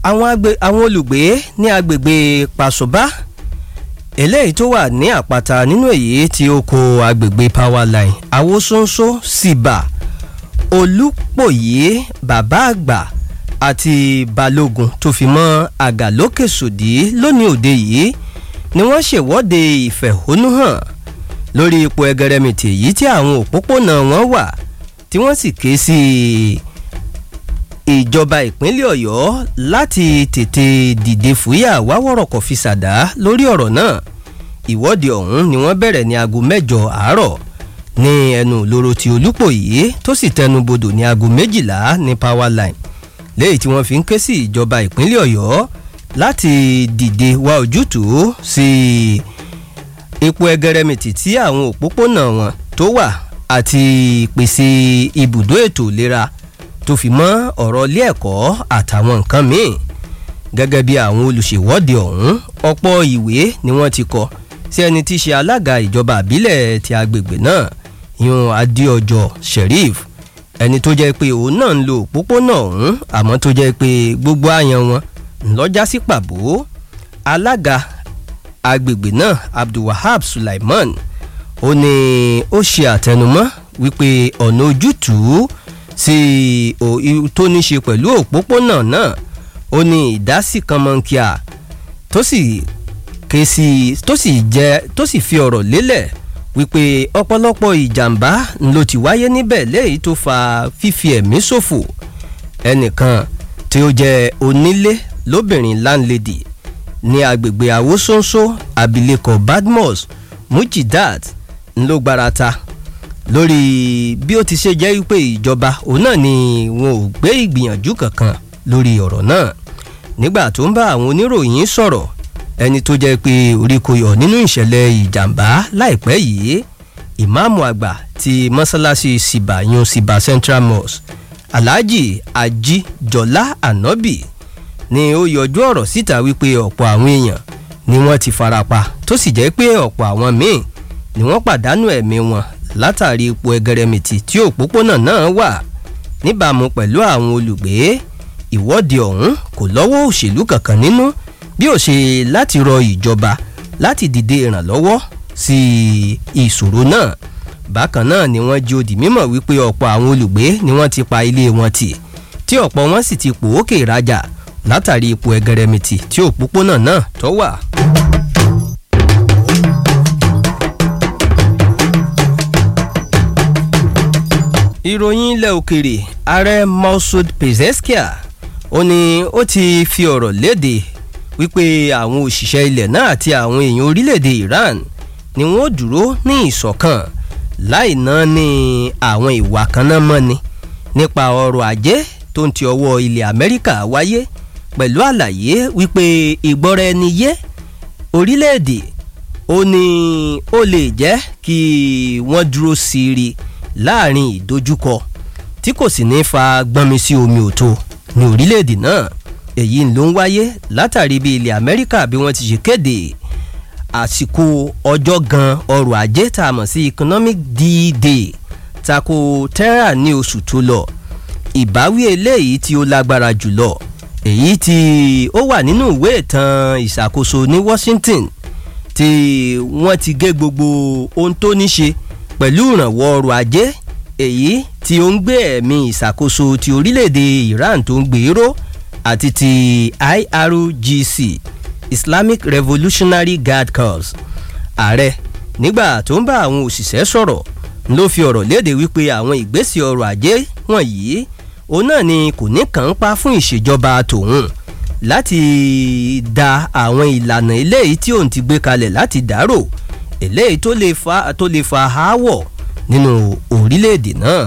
àwọn agbe- àwọn olùgbé ní agbègbè pàṣọbá eléyìí tó wà ní àpáta nínú èyí tí ó kó agbègbè powerline awosonso síbà olùpòyé bàbá àgbà àti balógun tó fi mọ́ àgàlókè sòdí lónìí òde yìí ni wọ́n ṣèwọ́de ìfẹ̀hónúhàn lórí ipò ẹgẹrẹmìtì èyí tí àwọn òpópónà wọn wà tí wọ́n sì ké sí ìjọba ìpínlẹ̀ ọ̀yọ́ láti tètè dìde fúyà wáwọ̀rọ̀kọ̀ fi ṣàdá lórí ọ̀rọ̀ náà ìwọ́de ọ̀hún ni wọ́n bẹ̀rẹ̀ ní aago mẹ́jọ àárọ̀ ní ẹnu ìloro ti olúpòyí tó sì tẹnu bodò ní aago méjìlá ní powerline léyìí tí wọ́n fi ń ké sí ìjọba ìpínlẹ̀ ọ̀yọ́ láti dìde wá ojútùú sí ipò ẹgẹrẹmìtì tí àwọn òpópónà wọn tó wà àti pèsè ibùdó ètò ìlera tó fi mọ́ ọ̀rọ̀ ilé ẹ̀kọ́ àtàwọn nǹkan míì gẹ́gẹ́ bí àwọn olùṣèwọ́de ọ̀hún ọ̀pọ̀ ìwé ni wọ́n ti kọ sí ẹni tí í ṣe alága ìjọba àbílẹ̀ ti agbègbè náà yun adéọjọ́ sheriff ẹni tó jẹ́ pé òun náà ń lo òpópónà ọ̀hún àmọ́ tó jẹ́ pé gbogbo àyàn wọn ńlọ́jà sí pàbó alága agbègbè náà abdulwahab sulaiman ó ní ó ṣe àtẹnumọ́ wípé ọ̀nà ojútùú sí o- i- tó ní ṣe pẹ̀lú òpópónà náà ó ní ìdásí kan mọ́ńkíà tó sì ké sí tó sì jẹ́ tó sì fi ọ̀rọ̀ lélẹ̀ wípé ọ̀pọ̀lọpọ̀ ìjàmbá ló ti wáyé níbẹ̀ léyìí tó fa fífi ẹ̀mí ṣòfò ẹnìkan tí ó jẹ́ onílé lóbìnrin landlady ní agbègbè àwòsóńsó abilékọ badmus mujidat ló gbarata lórí bí ó ti ṣe jẹ́ wípé ìjọba òun náà ni wọn ò gbé ìgbìyànjú kankan lórí ọ̀rọ̀ náà nígbà tó ń bá àwọn oníròyìn sọ̀rọ̀ ẹni tó jẹ́ pé orí kò yọ nínú ìṣẹ̀lẹ̀ ìjàmbá láìpẹ́ yìí ìmáàmù àgbà ti mọ́sálásí siba yun siba central mosque alhaji ajijọlá anabi ni ó yọjú ọ̀rọ̀ síta wípé ọ̀pọ̀ àwọn èèyàn ni wọ́n ti farapa tó sì jẹ́ pé ọ̀pọ̀ àwọn míì ni wọ́n pàdánù ẹ̀mí wọn látàrí ipò ẹgẹrẹmìtì tí òpópónà náà wà níbàámu pẹ̀lú àwọn olùgbé ìwọ́de ọ̀hún kò lọ́wọ́ òṣèlú kankan nínú bí ó ṣe láti rọ ìjọba láti dìde ìrànlọ́wọ́ sí ìṣòro náà bákan náà ni wọ́n jí odi mímọ̀ wípé ọ̀pọ̀ àwọn olùgbé ni wọ́n ti pa ilé wọn tì tí ọ̀pọ̀ wọn sì ti pòókè ìrajà látàrí ipò ẹgẹrẹmìtì tí òpópónà náà tó wà. ìròyìn ilẹ̀ òkèrè ààrẹ masoud pezeskia ó ní ó ti fi ọ̀rọ̀ léde wípé àwọn òṣìṣẹ́ ilẹ̀ náà àti àwọn èèyàn orílẹ̀-èdè iran ni wọ́n dúró ní ìṣọ̀kan láì ná ní àwọn ìwà kan náà mọ́ni nípa ọrọ̀ ajé tó ń ti ọwọ́ ilẹ̀ amẹ́ríkà wáyé pẹ̀lú àlàyé wípé ìgbọ́ra ẹni yé orílẹ̀-èdè ó ní ó lè jẹ́ kí wọ́n dúró síri láàrin ìdojúkọ tí kò sì ní fa gbọ́nmi sí omi òtó ní orílẹ̀-èdè náà èyí ló ń wáyé látàrí bí ilẹ̀ amẹ́ríkà bí wọ́n ti ṣe kéde àsìkò ọjọ́ gan ọrọ̀ ajé tá a mọ̀ sí economic d-day tako terra ní oṣù tó lọ ìbáwí eléyìí tí ó lágbára jùlọ èyí tí ó wà nínú ìwé ìtàn ìṣàkóso ní washington tí wọ́n ti gé gbogbo ohun tó ní ṣe pẹ̀lú ìrànwọ́ ọrọ̀ ajé èyí tí ó ń gbé ẹ̀mí ìṣàkóso ti orílẹ̀-èdè iran tó ń gbèrò àti ti irgc islamic revolutionary guard corps ààrẹ nígbà tó ń bá àwọn òṣìṣẹ́ sọ̀rọ̀ ló fi ọ̀rọ̀ léde wípé àwọn ìgbésẹ̀ ọrọ̀ ajé wọ̀nyí òun náà ni kò ní kàn ń pa fún ìṣèjọba tòun láti da àwọn ìlànà eléyìí tí òun ti gbé kalẹ̀ láti dárò eléyìí tó lè fa tó lè fa aáwọ̀ nínú orílẹ̀-èdè náà.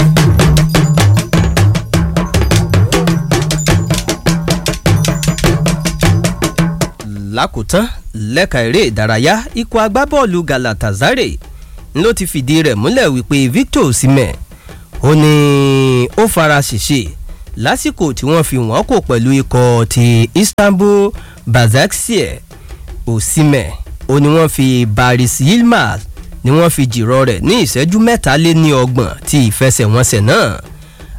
lákòótán lẹ́ka eré ìdárayá ikọ̀ agbábọ́ọ̀lù galatasaray ló ti fìdí rẹ̀ múlẹ̀ wípé victor osimhen ó ní ó fara ṣèṣe lásìkò tí wọ́n fi wọ́n kò pẹ̀lú ikọ̀ ti istanbul basaksehir osimhen ó ní wọ́n fi baris yilmaz ni wọ́n fi jìrọ̀ rẹ̀ ní ìṣẹ́jú mẹ́ta lé ní ọgbọ̀n ti ìfẹsẹ̀wọnsẹ̀ náà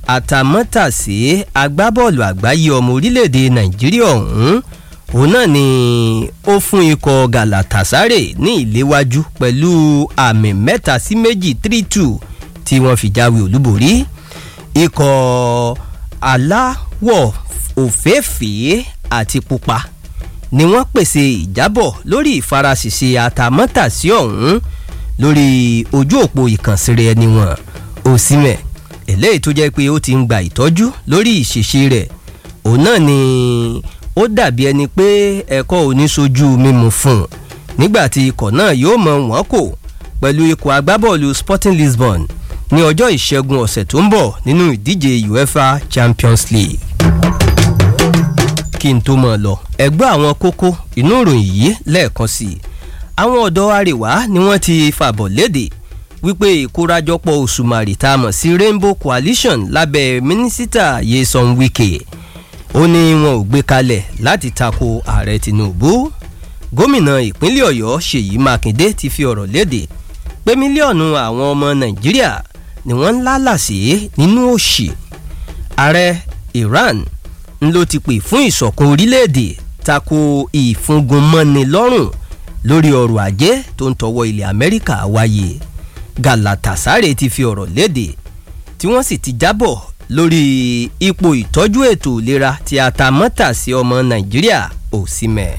àtàmọ́tàsé agbábọ́ọ̀lù àgbáyé ọmọ orílẹ̀-èdè nàìjíríà ọ̀hún òun náà ni ó fún ikọ̀ galatasaray ní ìléwájú pẹ̀lú àmì mẹ́ta sí méjì three two tí wọ́n fi jáwé olúborí ikọ̀ aláwọ̀ òféèfé àti pupa ni wọ́n pèsè ìjábọ̀ lórí ìfarasìse àtàmọ́tàsí ọ̀hún lórí ojú òpó ìkànsíre ẹni wọn òsínmẹ̀ eléyìí tó jẹ́ pé ó ti ń gba ìtọ́jú lórí ìṣèṣe rẹ̀ òun náà ni ó dàbí ẹni pé ẹ̀kọ́ oníṣojú mímu fún un nígbà tí ikọ̀ náà yóò mọ wọ́n kò pẹ̀lú ikọ̀ agbábọ́ọ̀lù sporting lisbon ní ọjọ́ ìṣẹ́gun ọ̀sẹ̀ tó ń bọ̀ nínú ìdíje uefa champions league kí n tó mọ̀ lọ ẹgbẹ́ àwọn kókó inú ìròyìn yìí lẹ́ẹ̀kan sí i àwọn ọ̀dọ́ àríwá ni wọ́n ti fàbọ̀ léde wípé ìkórajọpọ̀ òṣùmàrì tá a mọ̀ sí rainbow coalition lábẹ́ mínísítà yeson wike ó ní wọn ò gbé kalẹ̀ láti tako ààrẹ tinubu gómìnà ìpínlẹ̀ ọ̀yọ́ ṣèyí mákindé ti fi ọ̀rọ̀ léde pé mílíọ̀nù àwọn ọmọ nàìjíríà ni wọ́n ń lálàsí nínú òṣì ààrẹ iran ń ló ti pè fún ìṣọ̀kan orílẹ̀-èdè tako ìfúngunmọ́ni lọ́rùn lórí ọrọ̀ ajé tó ń tọwọ́ ilẹ̀ amẹ́ríkà wáyé galatasaray ti fi ọ̀rọ̀ léde tí wọ́n sì ti jábọ̀ lórí ipò ìtọ́jú ètò ìlera tí atamọ́tàsí ọmọ nàìjíríà òsínmẹ̀.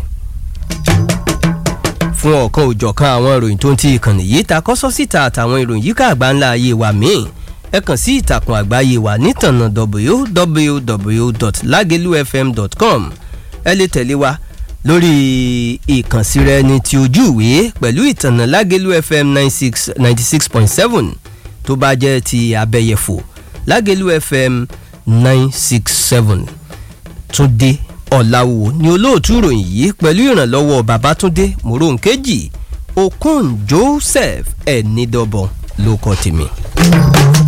fún ọ̀kan òjọ̀kan àwọn ìròyìn tó ń ti ìkànnì yìí ta kọ́sọ́ síta àtàwọn ìròyìn yíká àgbáńlá ayé wa míì ẹ kàn sí ìtàkùn àgbáyé wa nítànà www.lagelufm.com ẹ lè tẹ̀lé wa lórí ìkànsíra ẹni tí ojú ìwé pẹ̀lú ìtànà lágẹ̀lú fm ninety six point seven tó bá jẹ́ ti abẹ́yẹfò lágẹ̀lú fm nine six seven túndé ọ̀làwò ni olóòtú ìròyìn yìí pẹ̀lú ìrànlọ́wọ́ babatunde moronkeji okun joseph ẹ̀nìdọ́bọ̀ ló kọ́ tèmi.